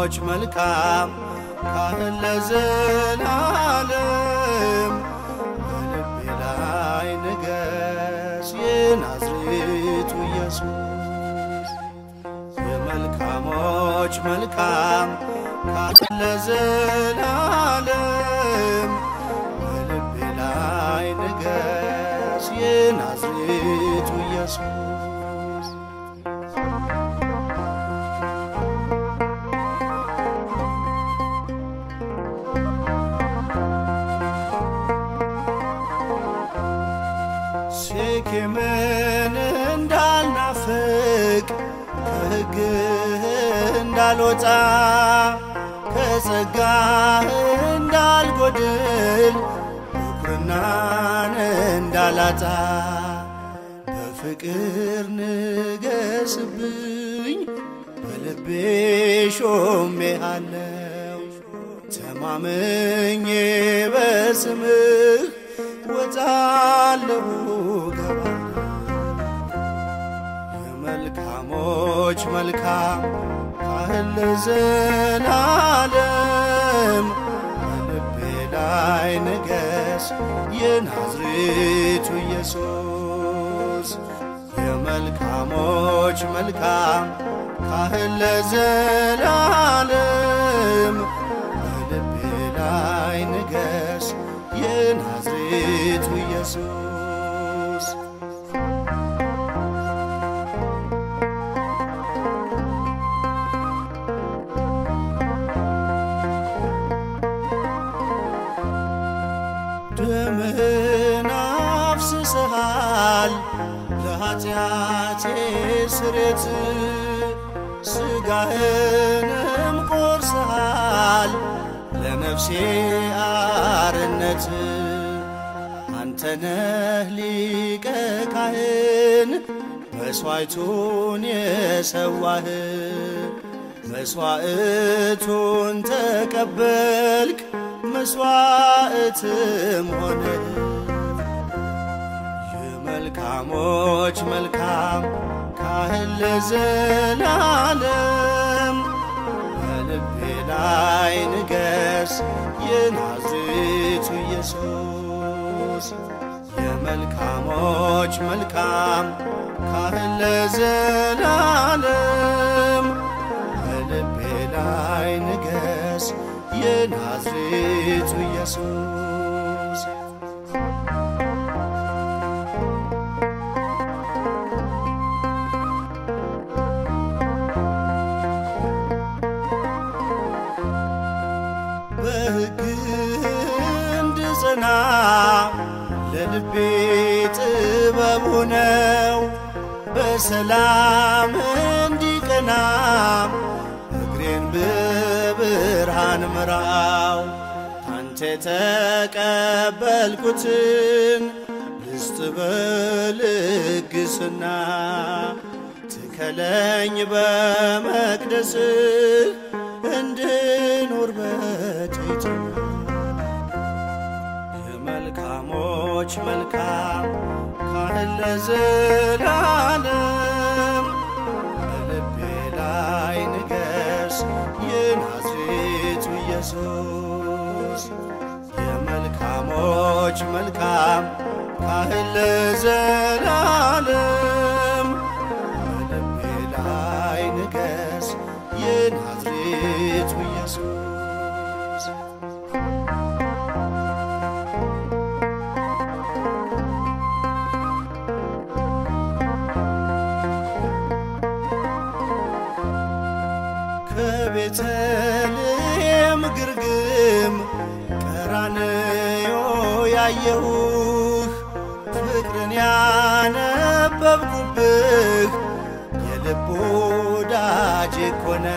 መልካሞች መልካም ካህን ለዘላለም በልቤ ላይ ንገስ የናዝሬቱ ኢየሱስ የመልካሞች መልካም ካህን ለዘላለም በልቤ ላይ ንገስ የናዝሬቱ ኢየሱስ ሴኬምን እንዳልናፍቅ ከሕግህ እንዳልወጣ ከጸጋህ እንዳልጎድል ብኩርናን እንዳላጣ በፍቅር ንገስብኝ በልቤ ሾሜሃለው ተማምኜ በስምህ ወጣለሁ ገባለሁ የመልካሞች መልካም ካህን ለዘላለም በልቤ ላይ ንገስ የናዝሬቱ ኢየሱስ የመልካሞች መልካም ካህን ለዘላለም በልቤ ላይ ንገስ የናዝሬቱ ኢየሱስ ደምህን አፍስሰሃል ለኃጢአቴ ስሬት ሥጋህንም ቆርሰሃል ለነፍሴ አርነት አንተነህ ሊቀ ካህን መሥዋዕቱን የሰዋህ መሥዋዕቱን ተቀበልክ መሥዋዕትም ሆነ የመልካሞች መልካም ካህን ለዘላለም በልቤ ላይ ንገስ የናዝሬቱ ኢየሱስ የመልካሞች መልካም ካህን ለዘላለም በልቤ ላይ ንገስ የናዝሬቱ ኢየሱስ በሕግ እንድጸና ለልቤ ጥበቡ ነው በሰላም እንዲቀና እግሬን በብርሃን ምራው ካንተ ተቀበልኩትን ልስጥ በልግስና ትከለኝ በመቅደስህ እንድኖር በትሕትና የመልካሞች መልካም ካህን ለዘላለም በልቤ ላይ ንገስ የናዝሬቱ ኢየሱስ የመልካሞች መልካም ካህን ለዘላለም በልቤ ላይ ንገስ የናዝሬቱ ኢየሱስ ከቤተልሔም ግርግም ቀራንዮ ያየሁህ ፍቅርን ያነበብኩብህ የልብ ወዳጄ ኮነ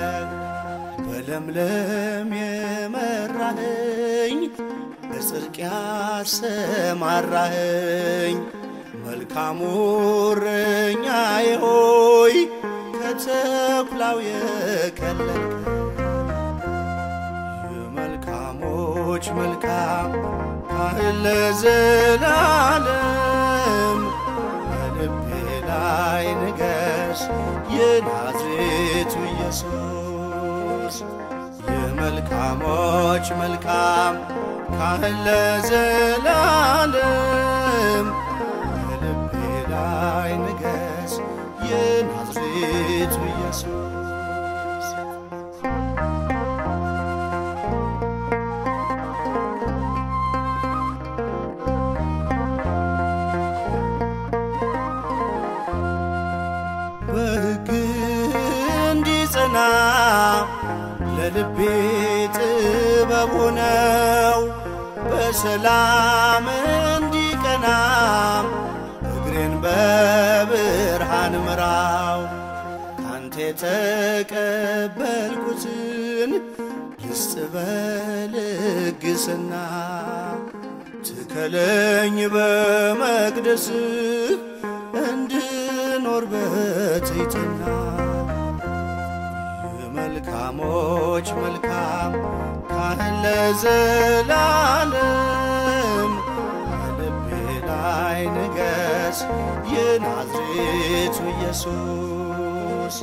በለምለም የመራኸኝ በጽድቅ ያሰማራኸኝ መልካሙ እረኛዬ ሆይ ከተኩላው የከለልከ የመልካሞች መልካም ካህን ለዘላለም በልቤ ላይ ንገስ የናዝሬቱ ኢየሱስ የመልካሞች መልካም ካህን ለዘላለም በልቤ ላይ ንገስ የናዝሬቱ ኢየሱስ በሕግ እንዲጸና ለልቤ ጥበብ ሆነው በሰላም እንዲቀና እግሬን በብርሃን ምራው ካንተ የተቀበልኩትን ልስጥ በልግስና ትከለኝ በመቅደስህ እንድኖር በትሕትና የመልካሞች መልካም ካህን ለዘላለም በልቤ ላይ ንገስ የናዝሬቱ ኢየሱስ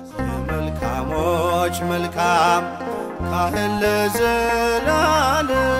የመልካሞች መልካም ካህን ለዘላለም